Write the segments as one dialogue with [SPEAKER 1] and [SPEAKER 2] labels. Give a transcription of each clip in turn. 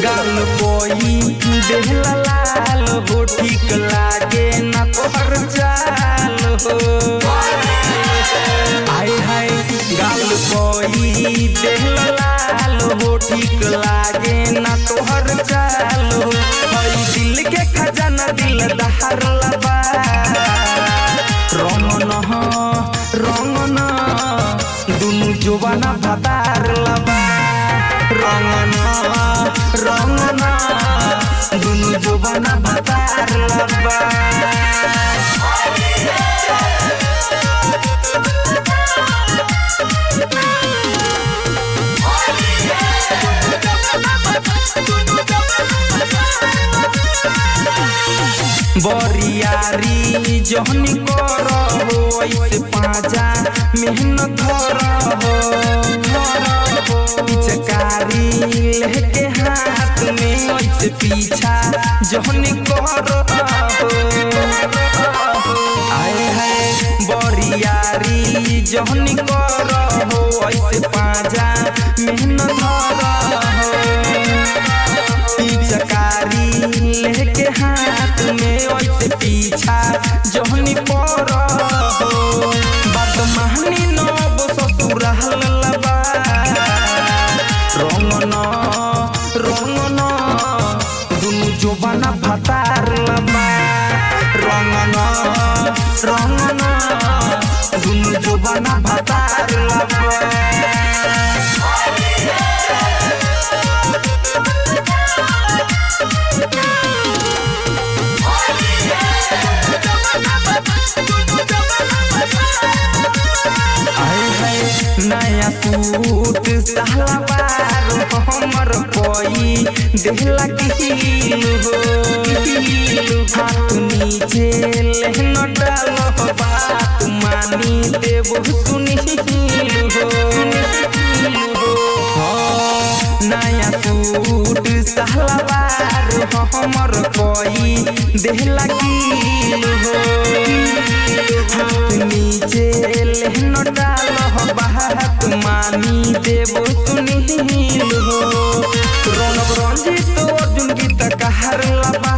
[SPEAKER 1] गाल कोई देहला लाल हो ठीक लागे ना तोहर चाल हो हाय हाय गाल कोई देहला लाल हो ठीक लागे ना तोहर चाल हो हई दिल के खजाना दिल दहर लबा रंग न रंग न दुनु जोबाना भतार लबा रंग न रंग न दुनु जोबाना भतार लबा बरियारी जहनी कर हो ऐसे पाजा मेहनत धर हो पिचकारी लेके हाथ में ऐसे पीछा जहनी कर हो आए है बरियारी जहनी कर हो ऐसे पाजा मेहनत धर हो पिचकारी लेके हाथ में ऐसे पीछा जहनी पर हो बात महनी नब ससुर लबा रंग न रंग न दुनु जोबाना भतार लबा रंग न रंग न दुनु जोबाना भतार लबा आए है नया सूट सलवार हमर कोई देहला कील हो हाथ नीचे लेहन डाल बात मानी देव सुनील हो हाँ, नया सूट सलवार हमर कोई देहला कील हो हाथ नीचे लेहन डाल बात मानी देव सुनील हो रौनक रंजित अर्जुन गीत कहर लबा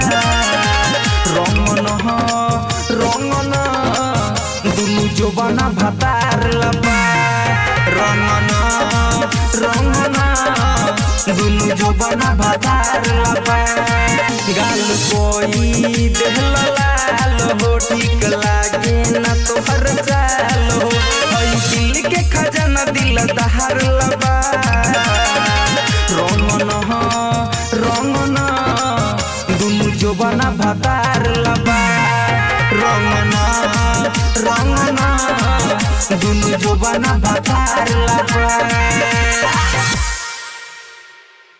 [SPEAKER 1] रंगन रंगन दुनु जोबाना भतार लबा रंगन रंगन दुनु जोबाना भतार लबा गाल कोई देहल लाल हो ठीक लागे ना तोहर चाल हो हई दिल के खजाना दिल दहर लबा रंगन रंगन दुनु जोबाना भतार लबा रंगन रंगन दुनु जोबाना भतार लबा